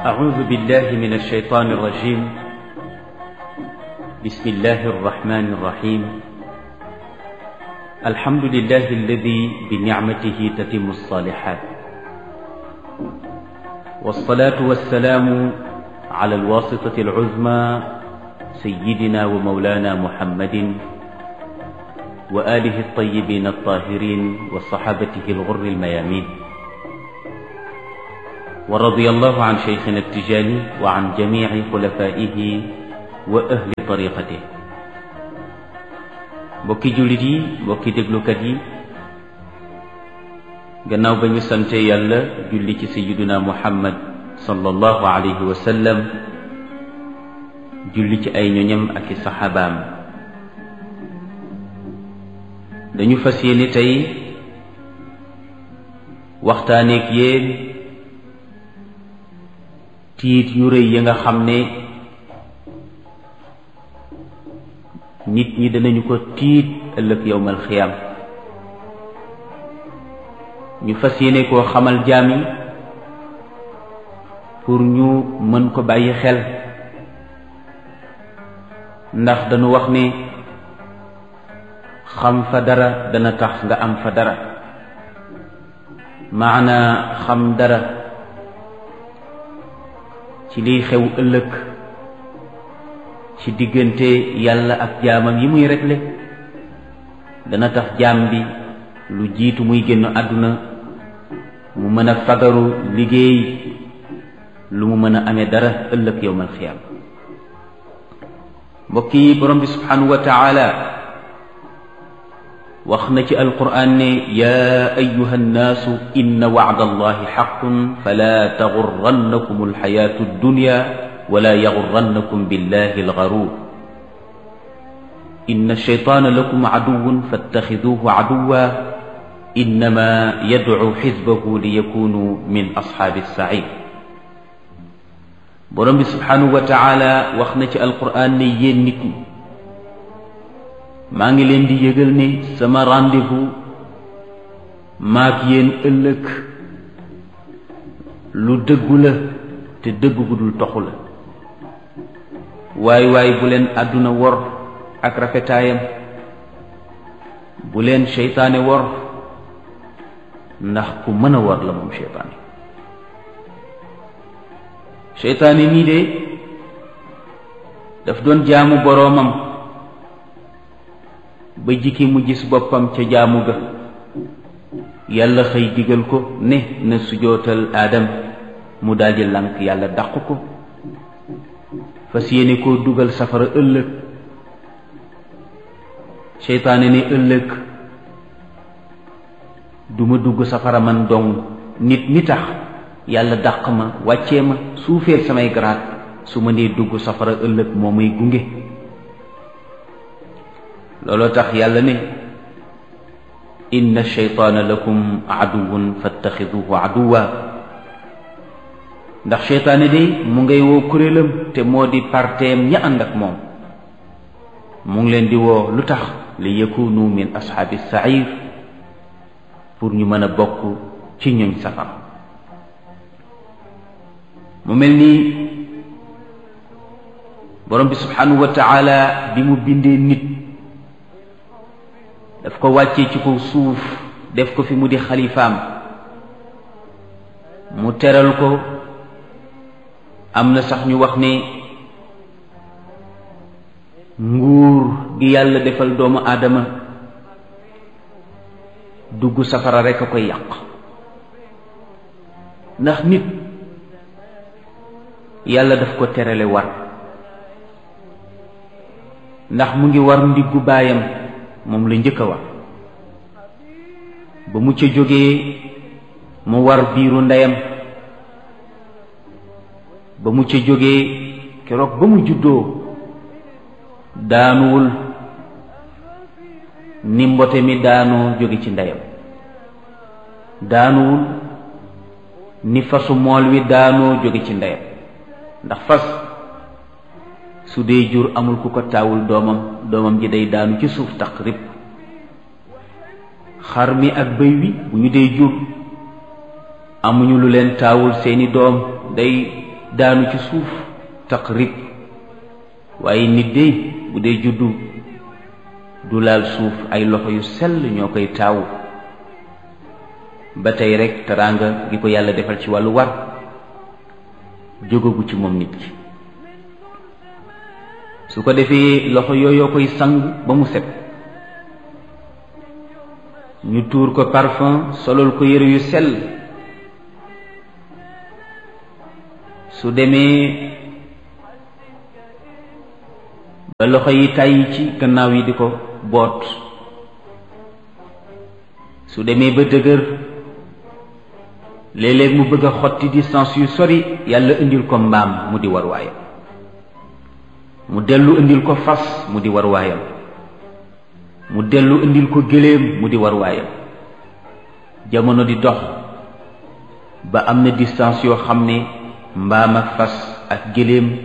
أعوذ بالله من الشيطان الرجيم بسم الله الرحمن الرحيم الحمد لله الذي بنعمته تتم الصالحات والصلاة والسلام على الواسطة العظمى سيدنا ومولانا محمد وآله الطيبين الطاهرين وصحابته الغر الميامين ورضي الله عن شيخنا التجاني وعن جميع خلفائه وأهل طريقته mbokki jullit yi mbokki déglukat yi gannaaw ba ñu sante yàlla julli ci sayyiduna muhammad sallallahu alayhi wa sallam julli ci ay ñoñam ak i saxaabaam dañu fas yéene tey waxtaaneek yéen tiit yu rëy yi nga xam ne nit ñi danañu ko tiit ëllëg yowmal xiyam ñu fas yéene koo xamal jaam yi pour ñu mën ko bàyyi xel ndax dañu wax ne xam fa dara dana tax nga am fa dara maana xam dara ci liy xew ëllëg ci diggante yàlla ak jaamam yi muy réglé dana tax jaam bi lu jiitu muy génn àdduna mu mën a fagaru liggéey lu mu mën a amee dara ëllëg yowmal xiyaam mbokk yi borom bi subhanahu wa taala wax na ci alquran ne yaa ayuha nnaasu inna wacda allahi xaqun fala taxurrannakum alxayaatu addunya wala yaxurrannakum billahi algaruur inna alcheytaana lakum caduwun fattaxiduuhu caduwa innama yadcu xisbahu liyakunu min asxaabi alsaciir borom bi subhanahu wa taala wax na ci alquran ne yéen nit ñi maa ngi leen di yëgal ne sama rendez-vous maak yéen ëllëg lu dëggu la te dëgg gu dul toxu la waay waay bu leen àdduna wor ak rafetaayam bu leen seytaane wor ndax ku mën a wor la moom seytaane seytaane nii de daf doon jaamu boroomam ba jikki mu gis boppam ca jaamu ga yàlla xëy digal ko ne na sujootal aadam mu daldi lànk yàlla dàq ko fas yéene koo dugal safara ëllëg seytaane ne ëllëg duma dugg safara man dong nit mi tax yàlla dàq ma wàccee ma suufeel samay garaat su ma nee dugg safara ëllëg moo may gunge looloo tax yàlla ne inna sheytaana lakum aduwun fattaxiduhu aduwa ndax sheytaane de mu ngay woo kuréelam te moo di parteem ña ànd ak moom mu ngi leen di woo lu tax li yakunu min ashaabi sair pour ñu mën a bokk ci ñoñ safar mu mel ni borom bi subhanahu wa taala bi mu bindee nit daf ko wàccee ci kaw suuf def ko fi mu di xalifaam mu teral ko am na sax ñu wax ne nguur gi yàlla defal doomu aadama dugg safara rekk a koy yàq ndax nit yàlla daf ko terale war ndax mu ngi war ndiggu baayam moom la njëkk a war ba mu ca jógee mu war biiru ndeyam ba mu ca jógee keroog ba mu juddoo daanuwul ni mbote mi daanoo jóge ci ndeyam daanuwul ni fasu mool wi daanoo jóge ci ndeyam ndax fas su dee jur amul ku ko taawul doomam doomam ji day daanu ci suuf tax rib xar mi ak bëy wi bu ñu dee jur amuñu lu leen taawul seeni doom day daanu ci suuf taqrib waaye nit de bu dee juddu du laal suuf ay loxo yu sell ñoo koy taawu ba tey rek teraanga gi ko yàlla defal ci wàllu war jógagu ci moom nit ki su ko defee loxo yooyoo koy sang ba mu set ñu tuur ko parfum solol ko yëre yu sell su demee ba loxo yi tàyyi ci gannaaw yi di ko boot su demee ba dëgër léeg-léeg mu bëgg a xotti distance yu sori yàlla indil ko mbaam mu di war waayam mu dellu indil ko fas mu di war waayam mu dellu indil ko gëléem mu di war waayam jamono di dox ba am na distance yoo xam ne mbaam ak fas ak gëléem